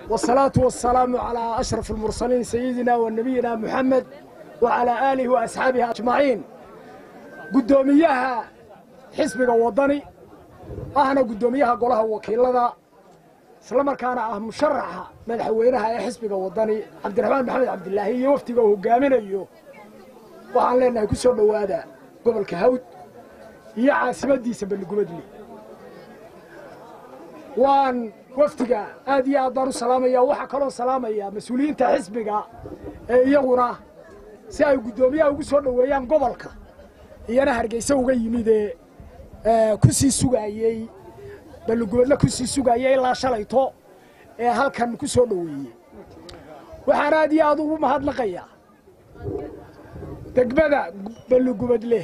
والصلاة والسلام على أشرف المرسلين سيدنا ونبينا محمد وعلى آله وأصحابه أجمعين قدوميها حسبك وطني أهنا قدوميها قولها وكيلة islamarkaana ah musharaxa madaxweynaha ee xisbiga wadani cabdiraxmaan maxamed cabdilaahi iyo waftiga uu hogaaminayo waxaan leenahay ku soo dhowaada gobolka hawd iyo caasimadiisa balligubadle waan waftiga aad iyo aad baan u salaamaya waxaa kaloo salaamaya mas-uuliyiinta xisbiga ee iyaguna si ay guddoomiyaha ugu soo dhoweeyaan gobolka iyana hargeysa uga yimid ee ku sii sugaayey balligubadle ku sii sugaaya ilaa shalayto ee halkan ku soo dhoweeyey waxaan aad iyo aad ugu mahadnaqayaa degmada balligubadle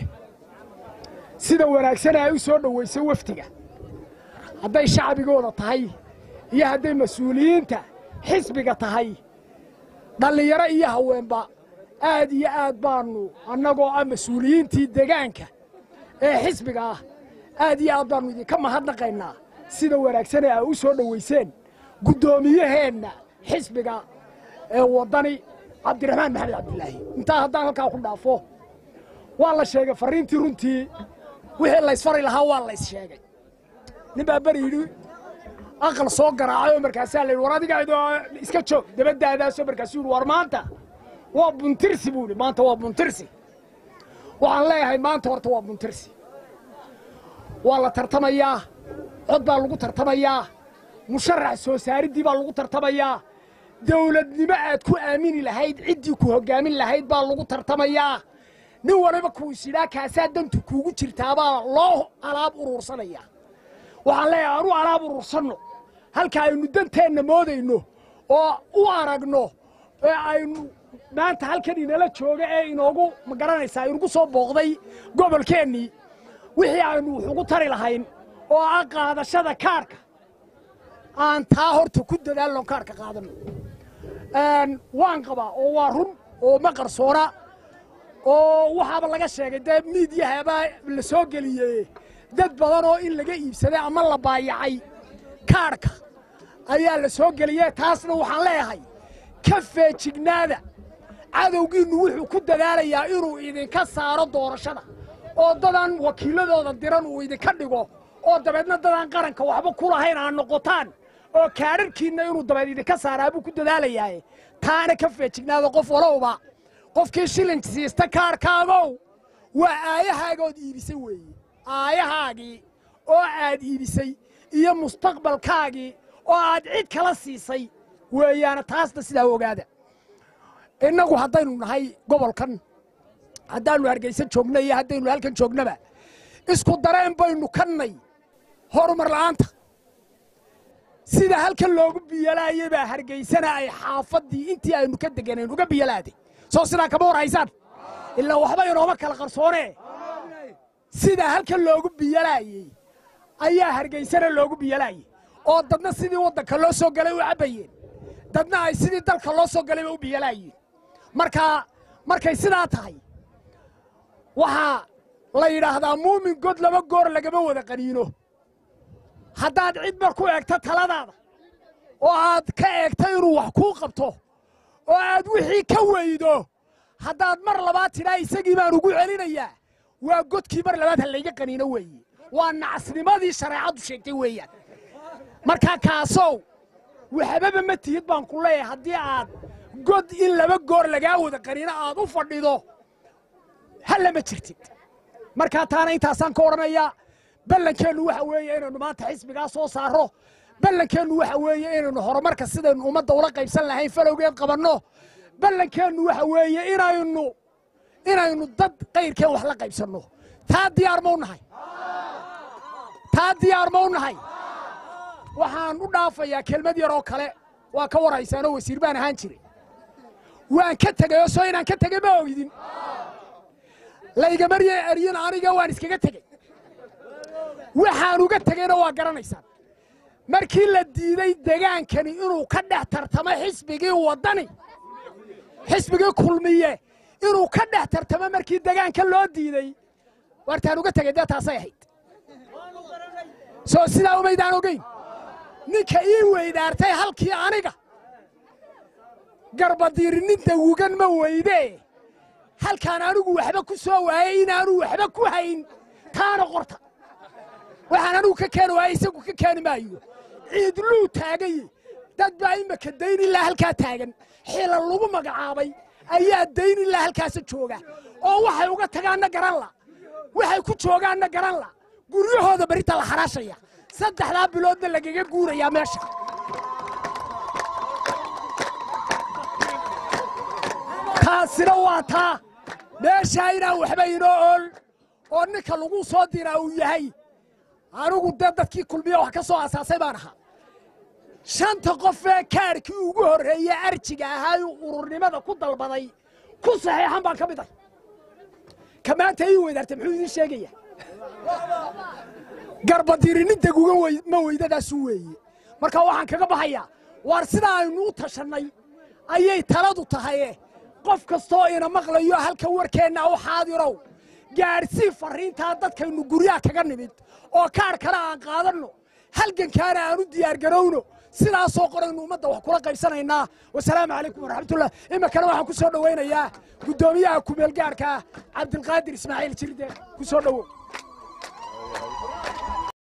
sida wanaagsan ay u soo dhoweysay wafdiga hadday shacbigooda tahay iyo hadday mas-uuliyiinta xisbiga tahay dhallinyaro iyo haweenba aad iyo aad baannu annagoo ah mas-uuliyiintii degaanka ee xisbiga ah aad iyo aad baannu idinka mahadnaqaynaa sida wanaagsan ee ay u soo dhoweyseen guddoomiyaheenna xisbiga ee waddani cabdiraxmaan maxamed cabdilaahi intaa haddaan halkaa ku dhaafo waa la sheegay farriintii runtii wixii laysfari lahaa waa lays sheegay nin baa beri yidhi aqal soo garaacay oo markaasaa la yidhi war adiga iska joog dabaddaadaasoo markaasuu yidhi war maanta waa buntirsi buu yidhi maanta waa buntirsi waxaan leeyahay maanta horta waa buntirsi waa la tartamayaa cod baa lagu tartamayaa musharax soo saariddii baa lagu tartamayaa dawladnimo aad ku aamini lahayd ciddii ku hoggaamin lahayd baa lagu tartamayaa nin waliba kuu isidhaa kaasaa dantu kuugu jirtaabaa loo alaab uruursanayaa waxaan leeyahay anu alaab uruursanno halka aynu danteenna moodayno oo u aragno ee aynu maanta halkan inala jooga ee inoogu ma garanaysaa inugu soo booqday gobolkeennii wixii aynu wax ugu tari lahayn oo ah qaadashada kaarhka aan taa horta ku dadaalno kaarhka qaadanno waan qabaa oo waa run oo ma qarsoona oo waxaaba laga sheegay dee miidyahabaa la soo geliyey dad badan oo in laga iibsaday ama la baayacay kaarhka ayaa la soo geliyey taasna waxaan leeyahay ka feejignaada cadowgiinnu wuxuu ku dadaalayaa inuu idinka saaro doorashada oo dadan wakiiladooda diran uu idinka dhigo oo dabeedna dadaan qaranka waxba ku lahayn aa noqotaan oo kaadharhkiinna inuu dabeed idinka saaraa buu ku dadaalayaaye taana ka feejignaada qof walowba qofkii shilin siista kaarhkaagow waa aayahaagood iibisay weeye aayahaagii oo aad iibisay iyo mustaqbalkaagii oo aad cid kala siisay weeyaana taasna sidaa ogaada innagu haddaynu nahay gobolkan haddaannu hargaysa joogna iyo haddaynu halkan joognaba isku dareen baynu kannay horumar la'aanta sida halkan loogu biyalaayay baa hargaysana ay xaafaddii intii aynu ka deganayn uga biyalaaday soo sidaa kama war haysaan ilaa waxba inooma kala qarsoonee sida halkan loogu biyalaayey ayaa hargaysana loogu biyalaayey oo dadna sidii waddanka loo soo galay u cabbayeen dadna ay sidii dalka loo soo galayba u biyalaayeen markaa markay sidaa tahay waxaa la yidhaahdaa muumin god laba goor lagama wada qaniino haddaad cid mar ku eegto taladaada oo aad ka eegto inuu wax kuu qabto oo aad wixii ka weydo haddaad mar labaad tidhaa isagii baan ugu celinayaa waa godkii mar labaad ha layga qaniino weeye waa nacasnimadii shareecaddu sheegtay weeyaan markaa kaasow waxbaba ma tihid baan ku leeyahay haddii aad god in laba goor lagaa wada qaniino aad u fadhido hallama jirtid markaa taana intaasaan ka odhanayaa ballankeennu waxa weeye inaynu maanta xisbigaa soo saarro ballankeennu waxa weeye inaynu horumarka sidaynu ummadda ula qaybsan lahayn falowgeed qabanno ballankeennu waxa weeye inaynu inaynu dad kayrkeen wax la qaybsanno taa diyaar ma u nahay taa diyaar ma u nahay waxaan u dhaafayaa kelmad yar oo kale waa ka warhaysaanoo wasiir baan ahaan jiray waan ka tegay oo soo inaan ka tegay ma ogidin laygamarye eryin aniga waan iskaga tegey waxaan uga tegeyna waa garanaysaan markii la diiday degaankani inuu ka dhex tartamo xisbigii waddani xisbigii kulmiye inuu ka dhex tartamo markii degaanka loo diidey waartaan uga tegey dee taasay ahayd soo sidaa umaydaan ogeyn ninka ii weydaartay halkii aniga garbadiirininta wugan ma weydee halkaan anigu waxba ku soo waayey inaanu waxba ku hayn taana qorta waxaan anigu ka keeni waaya isagu ka keeni maayo ciidluu taagaye dad baa imaka dayn ilaa halkaa taagan xila lagu magacaabay ayaa dayn ilaa halkaasa jooga oo waxay uga tagaanna garanla waxay ku joogaanna garanla guryahooda berita la xaraashaya saddexdaa biloodna lagaga guurayaa meesha taasina waa taa meeshaa inaan waxba inoo ool oo ninka lagu soo diraa uu yahay anigu dee dadkii kulmiya wax ka soo asaasay baan ahaa shanta qof ee kaarkii ugu horreeye arjiga ahaa uu ururnimada ku dalbaday ku saxiixan baan ka mid ahay ka maanta ii weydaartay muxuu idiin sheegaya garbadiirininta guga ma weydadaasu weeye marka waxaan kaga baxayaa waar sidaa aynu u tashannay ayay taladu tahaye qof kastoo ina maqlayo halka warkeenna u xaadirow gaadhsii farriintaa dadkaynu guryaha kaga nimid oo kaadh kale aan qaadanno halgankaana aan u diyaargarowno sidaasoo qoraynu ummadda wax kula qaybsanaynaa wasalaamu calaykum waraxmatullah iminkana waxaan ku soo dhowaynayaa guddoomiyaha kumeelgaarhka cabdilqaadir ismaaciil jirde ku soo dhowow